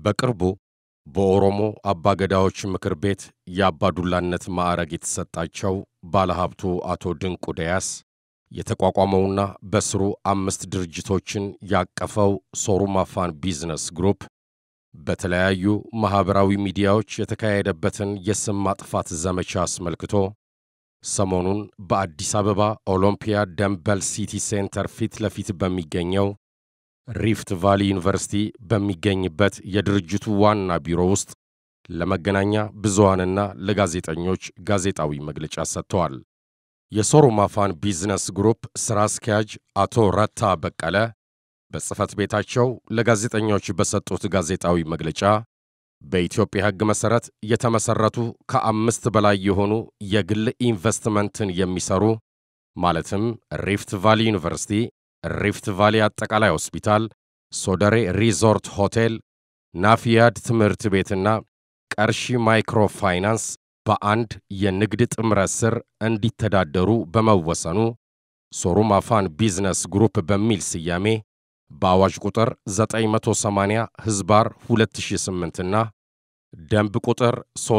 በቅርቡ በኦሮሞ አባገዳዎች ምክር ቤት የአባዱላነት ማዕረግ የተሰጣቸው ባለሀብቱ አቶ ድንቁ ደያስ የተቋቋመውና በስሩ አምስት ድርጅቶችን ያቀፈው ሶሩማ ፋን ቢዝነስ ግሩፕ በተለያዩ ማኅበራዊ ሚዲያዎች የተካሄደበትን የስም ማጥፋት ዘመቻ አስመልክቶ ሰሞኑን በአዲስ አበባ ኦሎምፒያ ደምበል ሲቲ ሴንተር ፊት ለፊት በሚገኘው ሪፍት ቫሊ ዩኒቨርሲቲ በሚገኝበት የድርጅቱ ዋና ቢሮ ውስጥ ለመገናኛ ብዙሃንና ለጋዜጠኞች ጋዜጣዊ መግለጫ ሰጥተዋል። የሶሩማ ፋን ቢዝነስ ግሩፕ ሥራ አስኪያጅ አቶ ረታ በቀለ በጽሕፈት ቤታቸው ለጋዜጠኞች በሰጡት ጋዜጣዊ መግለጫ በኢትዮጵያ ሕግ መሠረት የተመሠረቱ ከአምስት በላይ የሆኑ የግል ኢንቨስትመንትን የሚሠሩ ማለትም ሪፍት ቫሊ ዩኒቨርሲቲ፣ ሪፍት ቫሊ አጠቃላይ ሆስፒታል፣ ሶደሬ ሪዞርት ሆቴል፣ ናፊያድ ትምህርት ቤትና ቀርሺ ማይክሮ ፋይናንስ በአንድ የንግድ ጥምረት ስር እንዲተዳደሩ በመወሰኑ ሶሩማ ፋን ቢዝነስ ግሩፕ በሚል ስያሜ በአዋጅ ቁጥር 980 ሕዝባር 2008 እና ደንብ ቁጥር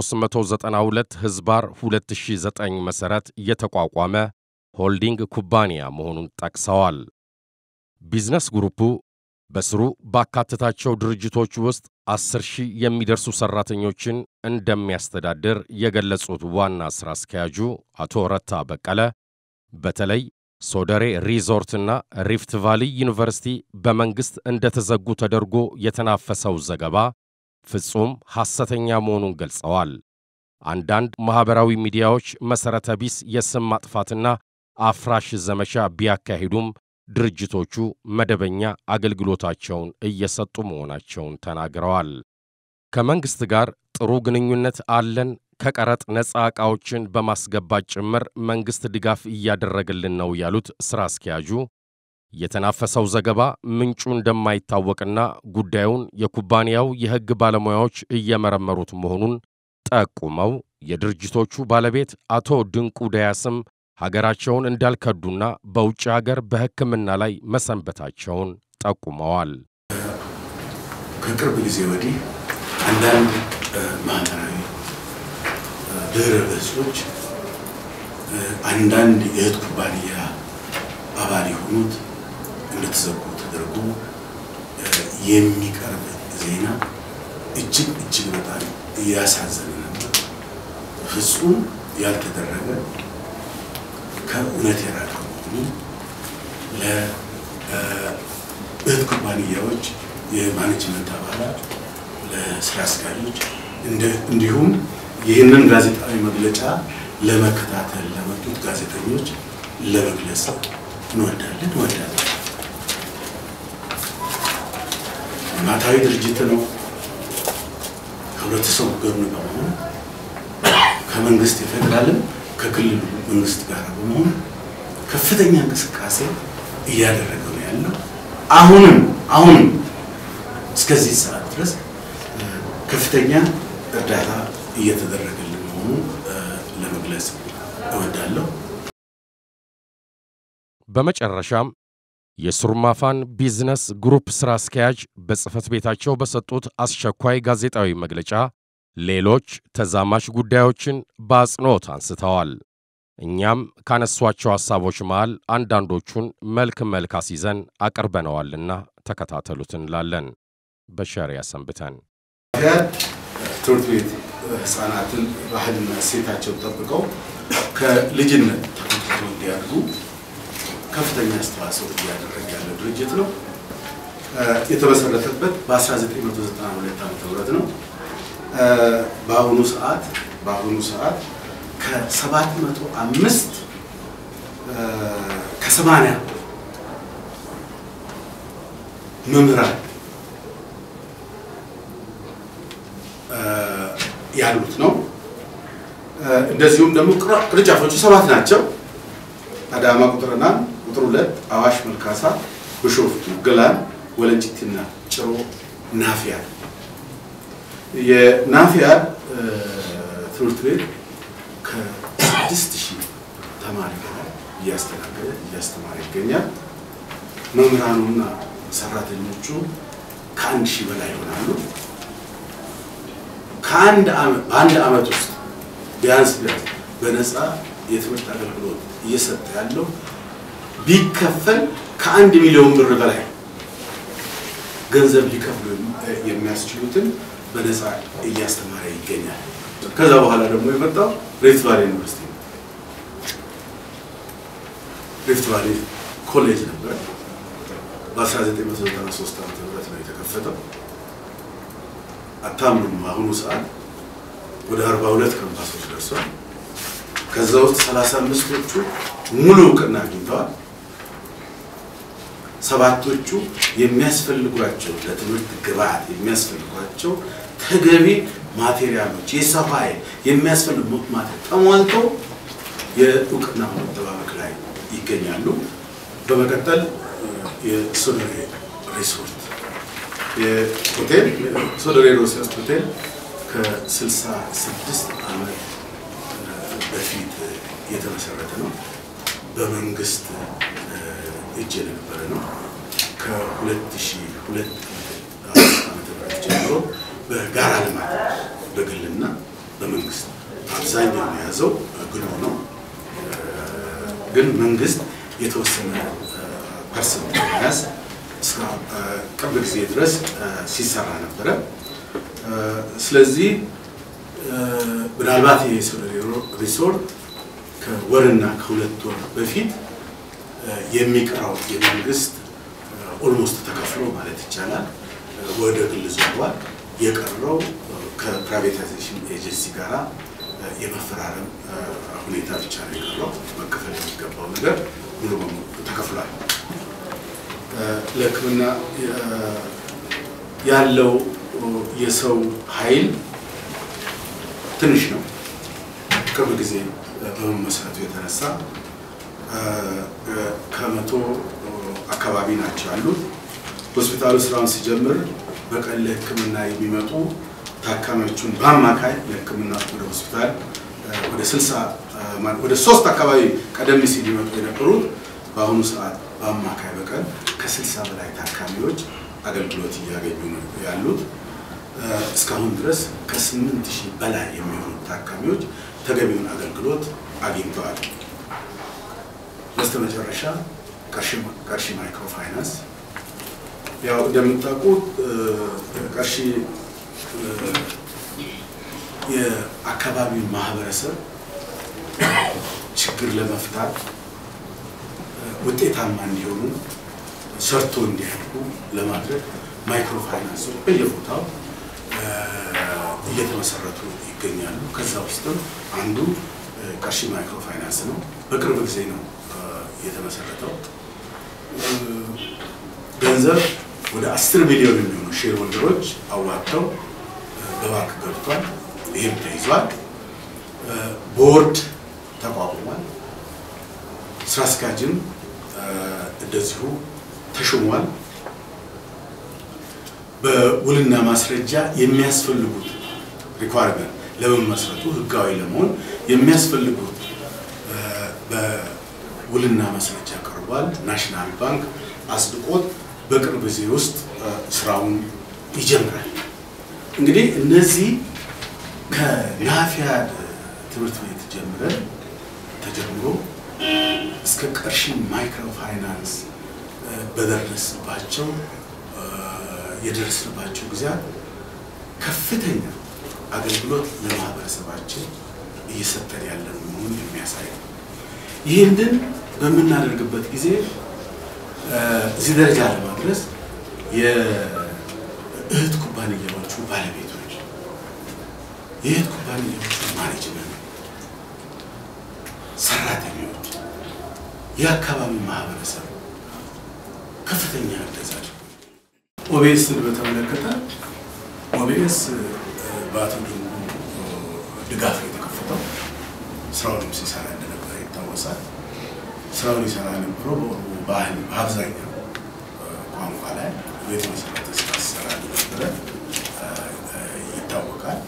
392 ሕዝባር 2009 መሠረት የተቋቋመ ሆልዲንግ ኩባንያ መሆኑን ጠቅሰዋል። ቢዝነስ ግሩፑ በስሩ ባካተታቸው ድርጅቶች ውስጥ አስር ሺህ የሚደርሱ ሠራተኞችን እንደሚያስተዳድር የገለጹት ዋና ሥራ አስኪያጁ አቶ ረታ በቀለ በተለይ ሶደሬ ሪዞርትና ሪፍት ቫሊ ዩኒቨርሲቲ በመንግሥት እንደተዘጉ ተደርጎ የተናፈሰው ዘገባ ፍጹም ሐሰተኛ መሆኑን ገልጸዋል። አንዳንድ ማኅበራዊ ሚዲያዎች መሠረተ ቢስ የስም ማጥፋትና አፍራሽ ዘመቻ ቢያካሂዱም ድርጅቶቹ መደበኛ አገልግሎታቸውን እየሰጡ መሆናቸውን ተናግረዋል። ከመንግሥት ጋር ጥሩ ግንኙነት አለን ከቀረጥ ነፃ ዕቃዎችን በማስገባት ጭምር መንግሥት ድጋፍ እያደረገልን ነው ያሉት ሥራ አስኪያጁ የተናፈሰው ዘገባ ምንጩ እንደማይታወቅና ጉዳዩን የኩባንያው የሕግ ባለሙያዎች እየመረመሩት መሆኑን ጠቁመው የድርጅቶቹ ባለቤት አቶ ድንቁ ደያስም ሀገራቸውን እንዳልከዱና በውጭ ሀገር በሕክምና ላይ መሰንበታቸውን ጠቁመዋል። ከቅርብ ጊዜ ወዲህ አንዳንድ ማህበራዊ ድረ ገጾች አንዳንድ የእህት ኩባንያ አባል የሆኑት እንደተዘጉ ተደርጎ የሚቀርብ ዜና እጅግ እጅግ በጣም እያሳዘነ ነበር። ፍጹም ያልተደረገ ከእውነት የራቀ መሆኑ ለእህት ኩባንያዎች የማኔጅመንት አባላት፣ ለስራ አስኪያጆች እንዲሁም ይህንን ጋዜጣዊ መግለጫ ለመከታተል ለመጡት ጋዜጠኞች ለመግለጽ እንወዳለን እንወዳለን። ልማታዊ ድርጅት ነው። ከህብረተሰቡ ጎን በመሆን ከመንግስት የፌዴራልም ከክልሉ መንግስት ጋር በመሆን ከፍተኛ እንቅስቃሴ እያደረገ ነው ያለው። አሁንም አሁንም እስከዚህ ሰዓት ድረስ ከፍተኛ እርዳታ እየተደረገልን መሆኑ ለመግለጽ እወዳለሁ። በመጨረሻም የሶሩማ ፋን ቢዝነስ ግሩፕ ሥራ አስኪያጅ በጽሕፈት ቤታቸው በሰጡት አስቸኳይ ጋዜጣዊ መግለጫ ሌሎች ተዛማች ጉዳዮችን በአጽንኦት አንስተዋል። እኛም ካነሷቸው ሐሳቦች መሃል አንዳንዶቹን መልክ መልክ አስይዘን አቅርበነዋልና ተከታተሉት እንላለን። በሸሪያ ሰንብተን ትምህርት ቤት ህፃናትን ባህልና እሴታቸውን ጠብቀው ከልጅነት ተኮትኩቶ እንዲያድጉ ከፍተኛ አስተዋጽኦ እያደረገ ያለ ድርጅት ነው። የተመሰረተበት በ1992 ዓ.ም ነው። በአሁኑ ሰዓት በአሁኑ ሰዓት ከሰባት መቶ አምስት ከሰማንያ መምህራን ያሉት ነው። እንደዚሁም ደግሞ ቅርንጫፎቹ ሰባት ናቸው። አዳማ ቁጥርና ቁጥር ሁለት አዋሽ፣ መልካሳ፣ ብሾፍቱ፣ ገላን፣ ወለንጭቲና ጭሮ ናፊያ የናፊያ ትምህርት ቤት ከስድስት ሺህ ተማሪ በላይ እያስተናገደ እያስተማረ ይገኛል። መምህራኑና ሰራተኞቹ ከአንድ ሺህ በላይ ይሆናሉ። ከአንድ በአንድ ዓመት ውስጥ ቢያንስ ቢያንስ በነፃ የትምህርት አገልግሎት እየሰጠ ያለው ቢከፈል ከአንድ ሚሊዮን ብር በላይ ገንዘብ ሊከፍሉ የሚያስችሉትን በነፃ እያስተማረ ይገኛል። ከዛ በኋላ ደግሞ የመጣው ሪፍት ቫሌ ዩኒቨርሲቲ ነው። ሪፍት ቫሌ ኮሌጅ ነበረ። በ1993 ዓ ም ነው የተከፈተው። አታምኑም፣ በአሁኑ ሰዓት ወደ 42 ካምፓሶች ደርሷል። ከዛ ውስጥ 35ቶቹ ሙሉ እውቅና አግኝተዋል። ሰባቶቹ የሚያስፈልጓቸው ለትምህርት ግብዓት የሚያስፈልጓቸው ተገቢ ማቴሪያሎች የሰው ኃይል የሚያስፈልጉት ማቴሪያል ተሟልተው የእውቅና መጠባበቅ ላይ ይገኛሉ። በመቀጠል የሶደሬ ሪሶርት የሆቴል ሶደሬ ሪሶርት ሆቴል ከ66 ዓመት በፊት የተመሰረተ ነው። በመንግስት እጅ የነበረ ነው። ከ2002 ዓመተ ምህረት ጀምሮ በጋራ ልማት በግልና በመንግስት አብዛኛው የያዘው ግሉ ነው። ግን መንግስት የተወሰነ ፐርሰንት መያዝ እስከ ቅርብ ጊዜ ድረስ ሲሰራ ነበረ። ስለዚህ ምናልባት የሶደሬ ሪሶርት ከወርና ከሁለት ወር በፊት የሚቀረው የመንግስት ኦልሞስት ተከፍሎ ማለት ይቻላል ወደ ግል ዞሯል። የቀረው ከፕራይቬታይዜሽን ኤጀንሲ ጋራ የመፈራረም ሁኔታ ብቻ ነው የቀረው። መከፈል የሚገባው ነገር ሙሉ በሙሉ ተከፍሏል። ለሕክምና ያለው የሰው ኃይል ትንሽ ነው። ቅርብ ጊዜ በመመስረቱ የተነሳ ከመቶ አካባቢ ናቸው ያሉት። ሆስፒታሉ ስራውን ሲጀምር በቀን ለሕክምና የሚመጡ ታካሚዎቹን በአማካይ ለሕክምና ወደ ሆስፒታል ወደ ስልሳ ወደ ሶስት አካባቢ ቀደም ሲል ሊመጡ የነበሩት በአሁኑ ሰዓት በአማካይ በቀን ከስልሳ በላይ ታካሚዎች አገልግሎት እያገኙ ነው ያሉት። እስካሁን ድረስ ከስምንት ሺህ በላይ የሚሆኑ ታካሚዎች ተገቢውን አገልግሎት አግኝተዋል። በስተመጨረሻ ቀርሺ ማይክሮ ፋይናንስ ያው እንደምታውቁት ቀርሺ የአካባቢው ማህበረሰብ ችግር ለመፍታት ውጤታማ እንዲሆኑ ሰርቶ እንዲያድጉ ለማድረግ ማይክሮ ፋይናንሶች በየቦታው እየተመሰረቱ ይገኛሉ። ከዛ ውስጥም አንዱ ቀርሺ ማይክሮ ፋይናንስ ነው። በቅርብ ጊዜ ነው የተመሰረተው። ገንዘብ ወደ አስር ሚሊዮን የሚሆኑ ሼር ሆልደሮች አዋጥተው በባንክ ገብቷል። ይህም ተይዟል። ቦርድ ተቋቁሟል። ስራ አስኪያጅም እንደዚሁ ተሾሟል። በውልና ማስረጃ የሚያስፈልጉት ሪኳርመንት ለመመስረቱ ህጋዊ ለመሆን የሚያስፈልጉት በውልና ማስረጃ ቀርቧል። ናሽናል ባንክ አጽድቆት በቅርብ ጊዜ ውስጥ ስራውን ይጀምራል። እንግዲህ እነዚህ ከናፊያድ ትምህርት ቤት ጀምረን ተጀምሮ እስከ ቀርሺ ማይክሮ ፋይናንስ በደረስባቸው የደረስንባቸው ጊዜያት ከፍተኛ አገልግሎት ለማህበረሰባችን እየሰጠን ያለን መሆኑን የሚያሳይ ነው። ይህንን በምናደርግበት ጊዜ እዚህ ደረጃ ለማድረስ የእህት ኩባንያዎቹ ባለቤቶች፣ የእህት ኩባንያዎቹ ማኔጅመንት፣ ሰራተኞች፣ የአካባቢ ማህበረሰብ ከፍተኛ እገዛ ኦቤስን በተመለከተ ኦቤስ በአቶ ድንጉ ድጋፍ የተከፈተው ስራውንም ሲሰራ እንደነበረ ይታወሳል። ስራውን ይሰራ የነበረው በኦሮሞ ባህል በአብዛኛው ቋንቋ ላይ የተመሰረተ ስራ ሲሰራ እንደነበረ ይታወቃል።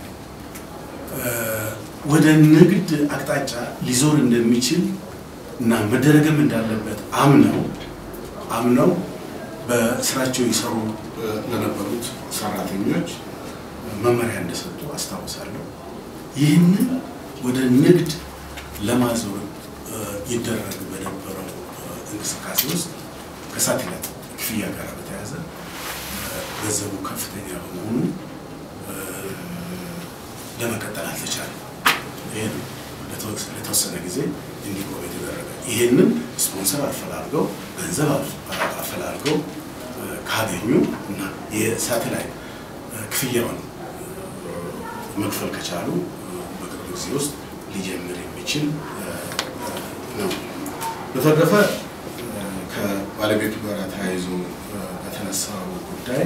ወደ ንግድ አቅጣጫ ሊዞር እንደሚችል እና መደረግም እንዳለበት አምነው አምነው በስራቸው ይሰሩ ለነበሩት ሰራተኞች መመሪያ እንደሰጡ አስታውሳለሁ። ይህንን ወደ ንግድ ለማዞር ይደረግ በነበረው እንቅስቃሴ ውስጥ ከሳተላይት ክፍያ ጋር በተያያዘ ገንዘቡ ከፍተኛ በመሆኑ ለመቀጠል አልተቻለም። ይህን ለተወሰነ ጊዜ እንዲቆም የተደረገ ይህንን ስፖንሰር አፈላልገው ገንዘብ አፈላልገው ካገኙ እና የሳተላይት ክፍያውን መክፈል ከቻሉ በቅርብ ጊዜ ውስጥ ሊጀምር የሚችል ነው። በተረፈ ከባለቤቱ ጋር ተያይዞ በተነሳው ጉዳይ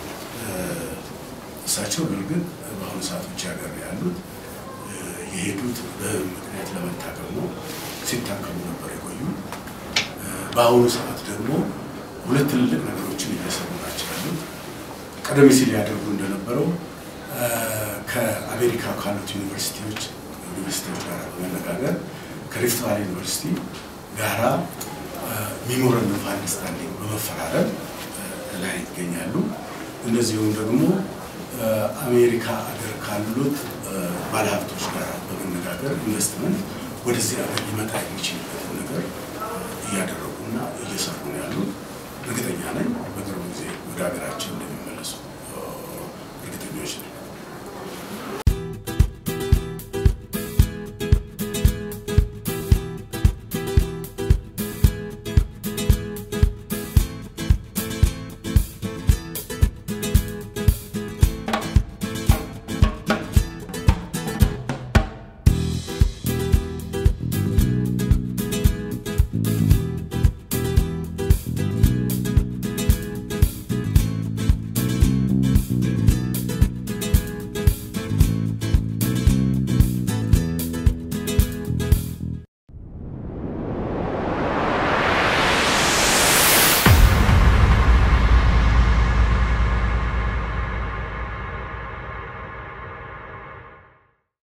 እሳቸው በእርግጥ በአሁኑ ሰዓት ውጭ ሀገር ያሉት የሄዱት በምክንያት ለመታከም ነው። ሲታከሙ ነበር የቆዩ። በአሁኑ ሰዓት ደግሞ ሁለት ትልልቅ ነገሮችን እየሰሩ ናቸው ያሉት። ቀደም ሲል ያደርጉ እንደነበረው ከአሜሪካ ካሉት ዩኒቨርሲቲዎች ዩኒቨርሲቲዎች ጋር በመነጋገር ከሪፍት ቫሊ ዩኒቨርሲቲ ጋራ ሚሞረንደም ኦፍ አንደርስታንዲንግ በመፈራረም ላይ ይገኛሉ። እንደዚሁም ደግሞ አሜሪካ ሀገር ካሉት ባለሀብቶች ጋር በመነጋገር ኢንቨስትመንት ወደዚህ ሀገር ሊመጣ የሚችልበትና